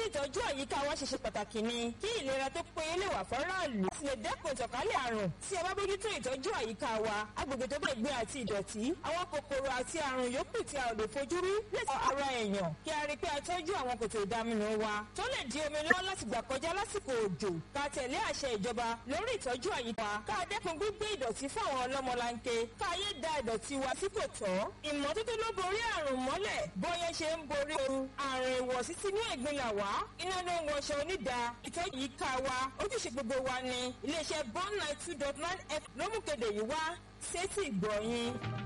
ìtọ́jú àyíká wa ṣe ṣe pàtàkì ni kí ìlera tó péye lè wà fọ́ráàlú láti lè dẹ́kun ìtànkálẹ̀ àrùn tí a bá bójútó ìtọ́jú àyíká wa agbègbè tó bá gbé àti ìdọ̀tí àwọn kòkòrò àti àrùn yòókù tí a ò lè fojú rí lè sọ ara èèyàn kí a rí pé a tọ́jú àwọn kòtò ìdaminù wa tó lè di omi lọ́wọ́ láti gbà kọjá lásìkò òjò ká tẹ̀lé àṣẹ ìjọba lórí ìtọ́jú àyíká ká dẹ́kun gbígbé ìdọ̀tí fáwọn ọlọ́mọlanke ká yé da ìdọ̀tí wa sí kò tọ́ ìmọ́tótó ló borí àrùn mọ́lẹ̀ bóyá ṣe ń borí ooru àrùn ìwọ̀sí sínú ẹ̀gbin là wá iná ló ń wọṣọ onídàá ìtọ́jú àyíká wa ojúṣe gbogbo wa ni iléeṣẹ́ bond nine two dot nine f ló mú kéde yìí wá sétí ìgbọ̀nyìn.